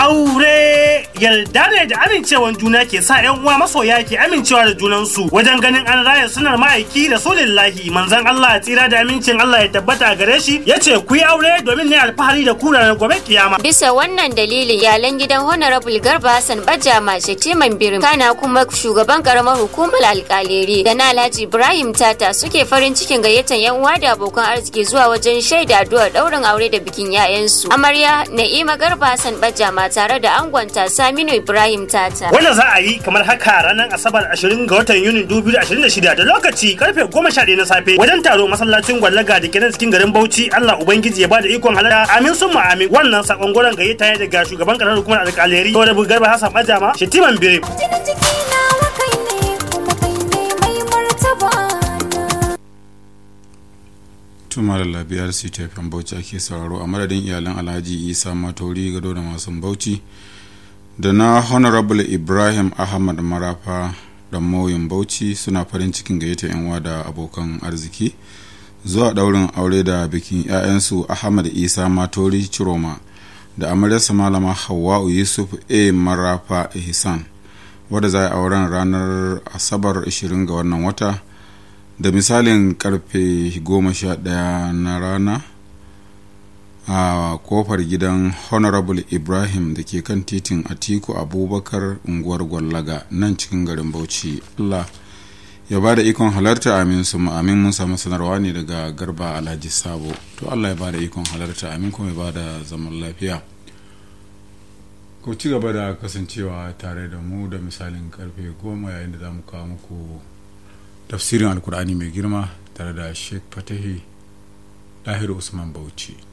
Aure yarda ne da amincewan juna ke sa 'yan uwa masoya ke amincewa da junansu wajen ganin an raya sunar ma'aiki da solillahi manzon Allah tsira da amincin Allah ya tabbata gare shi ya ce ku yi aure domin ne alfahari da ku ranar gobe kiyama. Bisa wannan dalilin iyalan gidan Honorable Garba Hassan Bajama Shetiman Birim kana kuma shugaban karamar hukumar alkaleri da na Alhaji Ibrahim Tata suke farin cikin gayyatar 'yan uwa da abokan arziki zuwa wajen shaida addu'ar daurin aure da bikin 'ya'yansu. Amarya Na'ima Garba Hassan Bajama tare da angonta Saminu Ibrahim Tata. Wanda za a yi kamar haka ranar Asabar 20 ga watan Yunin 2026 da lokaci karfe 11 na safe wajen taro masallacin gwallaga da ke nan cikin garin Bauchi Allah Ubangiji ya bada ikon halarta amin sun amin wannan sakon goron gayyata ne daga shugaban karamar hukumar alkaleri da rabu garba Hassan Bajama Shetiman Birim. Jinin jiki nawa kai ne kuma kai ne mai martaba na. tuma da labiyar ctfm bauchi ake sauraro a madadin iyalan alhaji isa matori gado da masu bauchi da na honorable ibrahim ahmad marafa da mauyin bauchi suna farin cikin gayyata yanwa da abokan arziki zuwa daurin aure da bikin 'ya'yansu ahmad isa matori ciroma da amaryarsa malama hawa'u yusuf a marafa ihsan wadda za a auren ranar asabar 20 ga wannan wata da misalin karfe 11 na rana a kofar gidan honorable ibrahim da ke kan titin atiku abubakar unguwar gwallaga nan cikin garin bauchi allah ya ba da ikon halarta amin su amin mun samu sanarwa ne daga garba alhaji sabo to allah ya ba da ikon halarta amin kuma ya ba da zaman lafiya ku ci gaba da kasancewa tare da mu da misalin karfe goma yayin da za mu kawo muku tafsirin alkur'ani mai girma tare da sheikh fatahi lahiru usman bauchi